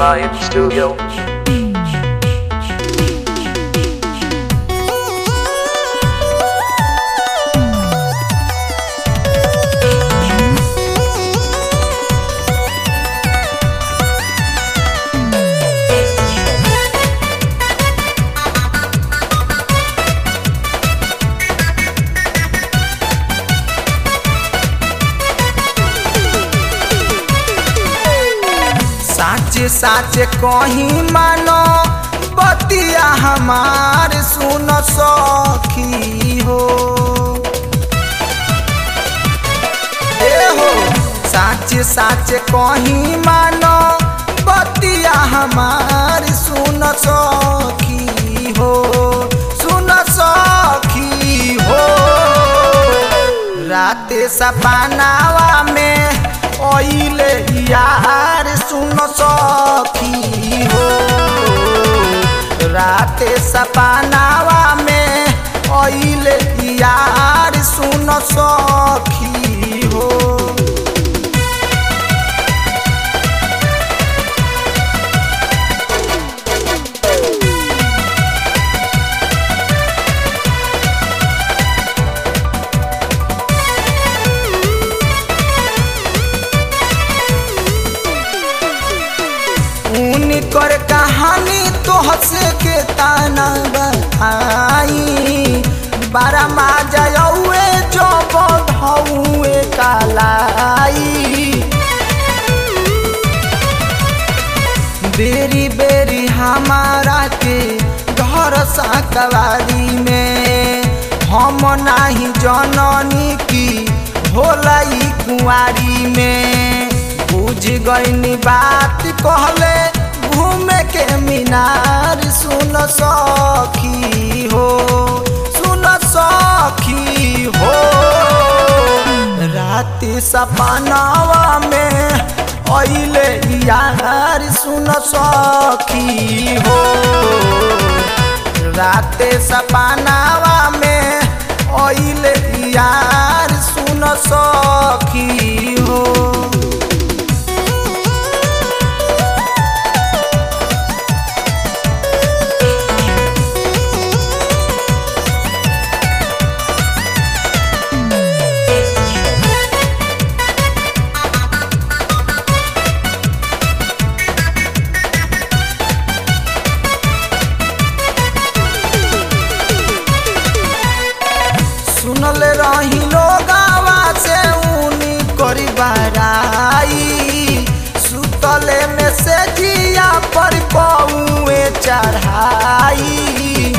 Vibe Studio. साचे साचे कहीं मानो बतिया हमार सुन सखी हो ए हो साचे साचे कहीं मानो बतिया हमार सुन सखी हो सुन सखी हो राते सपनावा में ओइले यार सुन सखी हो राते सपनावा में ओइले यार सुन सखी हो उनकर कहानी तो हंसे के ताना बताई बारा माजा यौए जो बधौए कालाई बेरी बेरी हमारा के घर साकवारी में हम नाही जननी की होला ई कुंवारी में बुझ गईनी बात कहले घूमे के मीनार सुन सखी हो सुन सखी हो राति सपनावा में अइले यार सुन सखी हो राते सपनावा में अइले यार सुन सखी हो सुनले रही लोगावा से ऊनी करी बराई सुतले में से जिया पर पौए चढ़ाई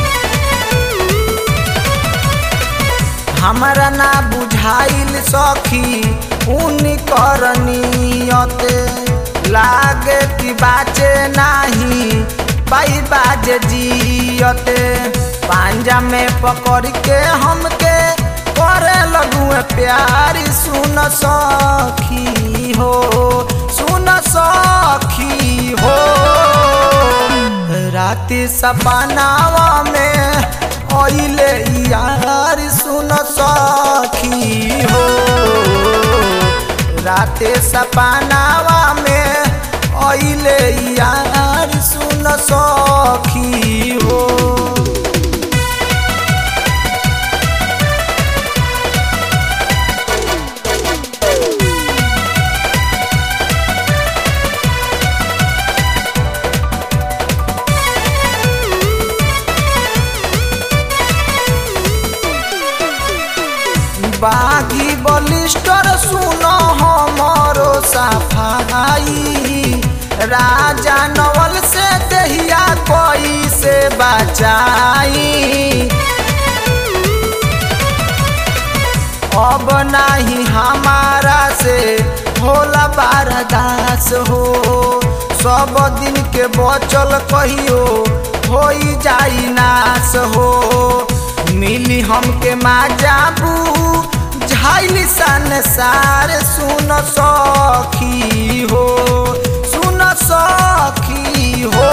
हमारा ना बुझाइल सखी ऊनी करनियत लागे कि बाचे नाही पाई बाजे जियते पांजा में पकड़ के हमके करे लगुए प्यार सुन सखी हो सुन सखी हो राति सपनावा में ओइले यार सुन सखी हो राते सपनावा में ओइले यार सुन सखी हो बागी बलिस्टर सुनो हमरो सफाई राजा नवल से दहिया कोई से बचाई अब नहीं हमारा से होला बारदास हो सब दिन के बचल कहियो हो जाई नाश हो मिली हमके माजाबू झाइली संसार सुन सखी हो सुन सखी हो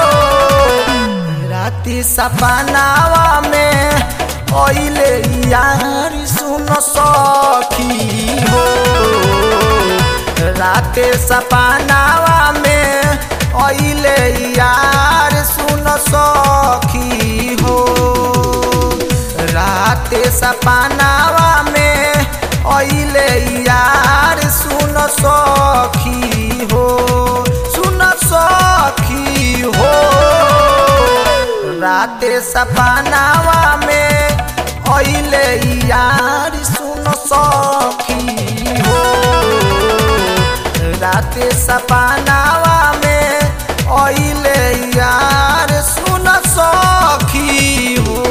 राति सपनावा में ओइले यार सुन सखी हो राते सपनावा में ओइले राते सपनावा में अइले यार सुन सखी हो सुन सखी हो राते सपनावा में अइले यार सुन सखी हो राते सपनावा में अइले यार सुन सखी हो